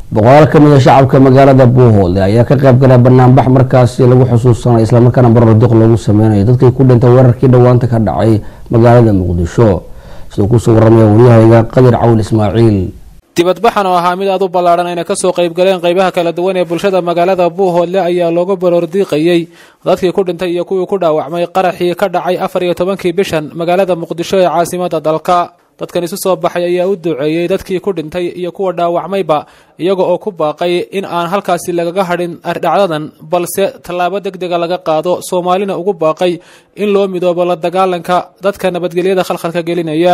boqolaal ka mid a shacabka magaalada buuhoole ayaa ka qayb galay banaanbax markaasi lagu xusuusanay islamarkaana bararduq loogu sameynayo dadkii ku dhintay weerarkii dhowaanta ka dhacay magaalada muqdisho siduu kusoo waramaya waryahayga qadir cawil ismaaciil dibadbaxan oo ahaa mid aad u ballaadhan ayna kasoo qayb galeen qaybaha kala duwan ee bulshada magaalada buuhoodle ayaa looga baroordiiqayey dadkii ku dhintay iyo kuwii ku dhaawacmay qaraxii ka dhacay afar iyo tobankii bishan magaalada muqdisho ee caasimada dalka dadkan isu soo baxay ayaa u duceeyey dadkii ku dhintay iyo kuwa dhaawacmayba iyaga oo ku baaqay in aan halkaasi lagaga hadhin dhacdadan balse tallaabo deg dega laga qaado soomaalina ugu baaqay in loo midoobo la dagaalanka dadka nabadgelyada khalkhalka gelinaya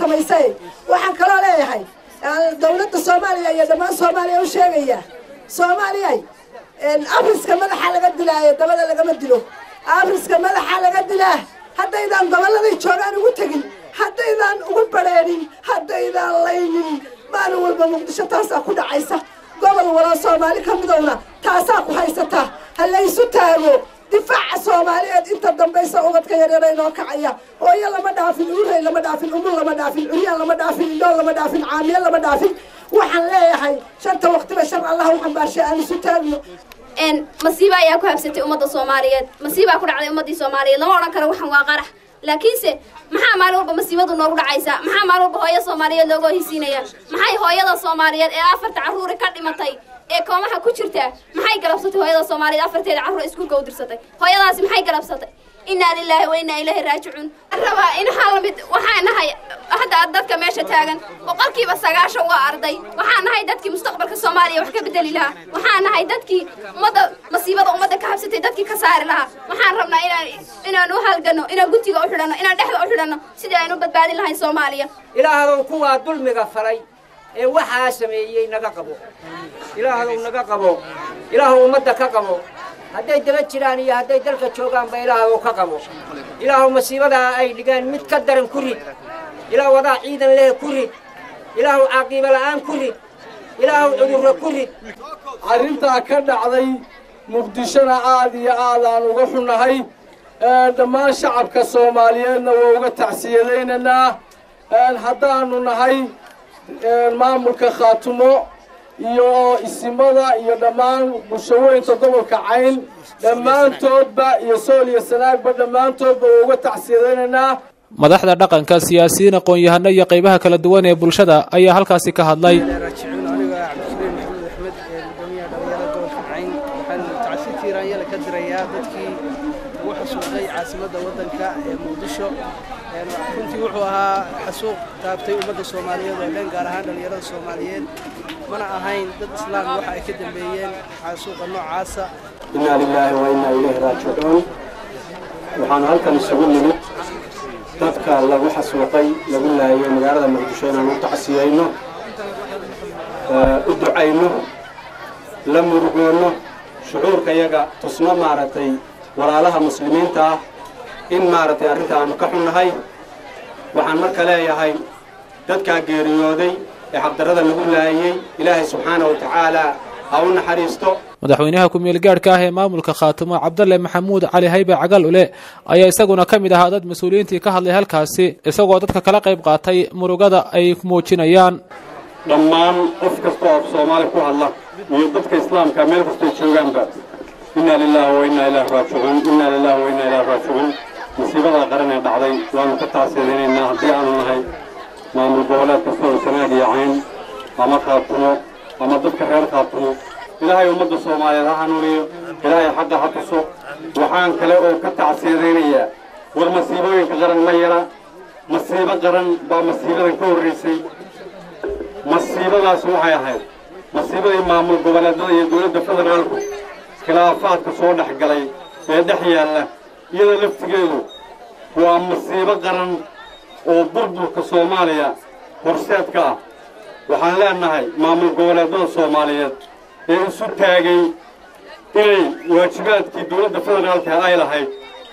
waxaan kaloo leeyahay dawladda soomaaliya iyo dhammaan soomaaliya u sheegaya soomaaliyay afriska madaxa laga dilaayo dabada lagama dilo afriska madaxa laga dilaa haddaydaan gobolladay joogaan ugu tegin haddaydaan ugu badrheedhin haddaydaan laynin maalin walba muqdisho taasaa ku dhacaysa gobol walo soomaali ka midowna taasaa ku haysataa ha laysu taago difaaca soomaaliyeed inta dambaysa ubadka yaryara inoo kacaya hooyo lama dhaafin uurey lama dhaafin umul lama dhaafin curyaan lama dhaafin indhool lama dhaafin caamiye lama dhaafin waxaan leeyahay shanta waqtiba shar allah u xambaarshay aan isu taagno masiiba ayaa ku habsatay ummadda soomaaliyeed masiibaa ku dhacday ummaddii soomaaliyeed lama odhan karo waxan waa qarax laakiinse maxaa maalin walba masiibadu noogu dhacaysaa maxaa maalin walba hooyo soomaaliyeed looga hisiinaya maxay hooyada soomaaliyeed ee afarta carruuri ka dhimatay ee koomaha ku jirtaa maxay galabsatay hooyada soomaaliyeed afarteeda carruur iskuulka u dirsatay hooyadaasi maxay galabsatay innaa lilaahi wa innaa ilaahi raajicuun rabaa in hal mid waxaan nahay hadda dadka meesha taagan boqolkiiba sagaashan waa arday waxaan nahay dadkii mustaqbalka soomaaliya wax ka bedeli lahaa waxaan nahay dadkii ummadda masiibada ummadda ka habsatay dadkii ka saari lahaa waxaan rabnaa inaan inaan u halgano inaan guntiga u xidhanno inaan dhexda u xidhanno sidii aynu badbaadin lahayn soomaaliya ilaahadow kuwaa dulmiga falay ee waxaa sameeyey naga qabo ilaahadow naga qabo ilaahow ummadda ka qabo hadday daba jiraan iyo hadday dalka joogaanba ilaahow ka qabo ilaahow masiibadaa ay dhigaan mid ka daran ku rid ilaahu wadaa ciidan leh ku rid ilaahow caaqiibo la'aan ku rid ilaahow cudurro ku rid arrintaa ka dhacday muqdishona aad iyo aad aan uga xunnahay dhammaan shacabka soomaaliyeedna waa uga tacsiyadaynaynaa haddaannu nahay maamulka khaatumo iyo isimada iyo dhammaan bulshaweynta gobolka cayn dhammaantoodba iyo sool iyo sanaagba dhammaantoodba waa uga tacsiyadaynaynaa madaxda dhaqanka siyaasiyiin aqoon-yahano iyo qaybaha kala duwan ee bulshada ayaa halkaasi ka hadlay ka dirayaa dadkii ugu xasuuqay caasimadda waddanka ee muqdisho runtii wuxuu ahaa xasuuq taabtay ummadda soomaaliyeed oo dhan gaar ahaan dhallinyarada soomaaliyeed mana ahayn dad islaam waxa ay ka dambeeyeen xasuuqa noocaasa innaa lilaahi wa innaa ilayhi raajicuun waxaanu halkan isugu nimid dadka lagu xasuuqay lagu laayay magaalada muqdisho inaanu u tacsiyayno u ducayno la murugoonno shucuurka yaga tusno maaragtay walaalaha muslimiinta ah in maaragtay arrinta aanu ka xunnahay waxaan marka leeyahay dadkaa geeriyooday ee xabdarrada lagu laayey ilaahay subxaana wa tacaala ha u naxariisto madaxweynaha ku-meel gaadhka ah ee maamulka khaatumo cabdalle maxamuud cali haybe cagal ule ayaa isaguna ka mid ahaa dad mas-uuliyiintii ka hadlay halkaasi isagoo dadka kala qayb qaatay murugada ay muujinayaan dhammaan qof kasta oo soomaali ku hadla iyo dadka islaamka meel kastay joogaanba innaa lilaahi wa innaa ilaahi raajicuun innaa lilaahi wa innaa ilaahi raajicuun masiibadaa qaran ee dhacday waanu ka tacsiyadaynaynaa haddii aanu nahay maamul goboleed kasta oo sanaag iyo cayn ama khaatumo ama dadka reer khaatumo ilaahay ummadda soomaaliyeed ha hanuuniyo ilaahay xagga ha tuso waxaan kale oo ka tacsiyadaynayaa war masiibooyinka qaran ma yara masiibo qaran baa masiibadan ka horraysay masiibadaas waxay ahayd masiibadii maamul goboleedada iyo dowladda federaalku khilaafaadka soo dhex galay ee dhex yaalla iyada laftigeedu waa masiibo qaran oo burburka soomaaliya horseedka ah waxaan leenahay maamul goboleedada soomaaliyeed ee isu taagay inay waajibaadkii dowladda federaalka ay lahayd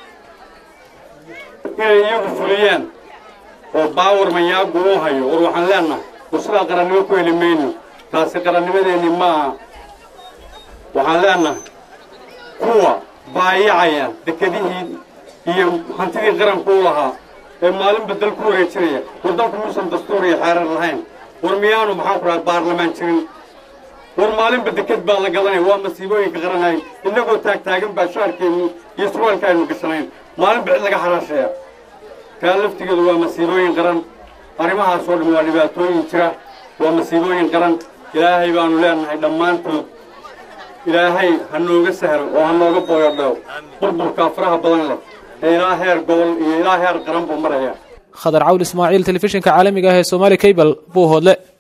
inay iyagu fuliyaan oo baawar mayaagu uu hayo war waxaan leenahay war sidaa qarannimo ku heli mayno taasi qarannimadeenni maaha waxaan leenahay kuwa baayacaya dekedihii iyo hantidii qaranku u lahaa ee maalinba dal ku wareejinaya war dalku muusan dastuur iyo xeerar lahayn war miyaanu maxaan ku dhaha baarlamaan jirin war maalinba deked baa la gadanaya waa masiibooyinka qaranay innagoo taagtaagan baa shaarkeennu iyo surwaalka aynu gashanayn maalinba cid laga xaraashaya kaa laftigeedu waa masiibooyin qaran arrimahaasoo dhan waa dhibaatooyin jira waa masiibooyin qaran ilaahay baanu leenahay dhammaantood ilaahay ha nooga sahlo oo ha nooga booyodheo burburkaa faraha badan leh ee ilaa heer gobol iyo ilaa heer qaran buu maraya khadar cawl ismaaciil telefishinka caalamiga ah ee somaali cable buuhoodle